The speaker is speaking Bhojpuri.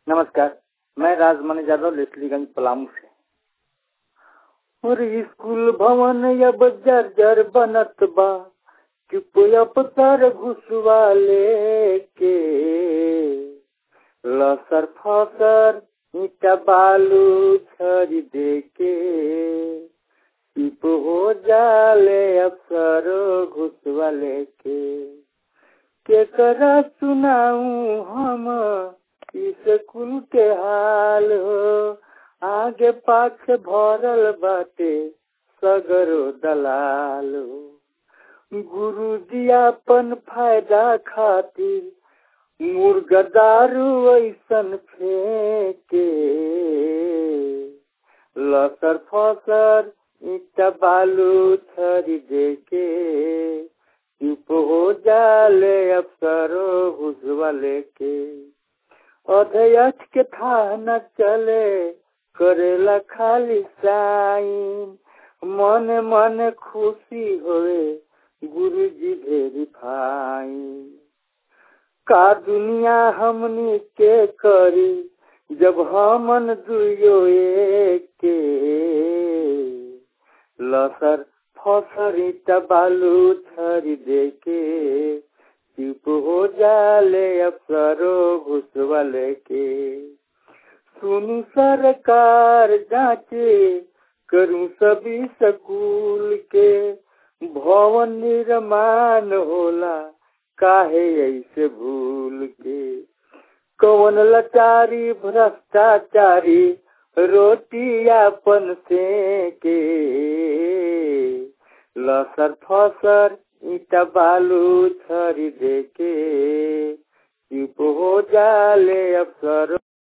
नमस्कार मैं राजमणि यादव लेसलीगंज पलामू से और स्कूल भवन अब जर्जर बनत बा चुपया पतर घुसवा लेके लसर फसर ईटा बालू छरी देके चुप हो जाले अफसर घुसवा लेके केकरा सुनाऊ हम स्कूल के हाल हो आगे पाछे भरल बाटे सगरो दलाल हो गुरु जी अपन फायदा खातिर मुर्गा दारू ऐसन फेंके लसर फसर ईटा बालू छरी देके चुप हो जाले अफसरो घुसवा लेके अध्यक्ष के था न चले करेला खाली साइन मन मन खुशी होए गुरु जी भेरी फाइन का दुनिया हमनी के करी जब हमन दुयो के लसर फसरी बालू छरी देके चुप हो जाले अफसरो घुसवा लेके सुनु सरकार जांचे करूं सभी स्कूल के भवन निर्माण होला काहे ऐसे भूल के कौन लचारी भ्रष्टाचारी रोटी अपन से के लसर फसर ईटा बालू छरी देके चुप हो जाले अफसर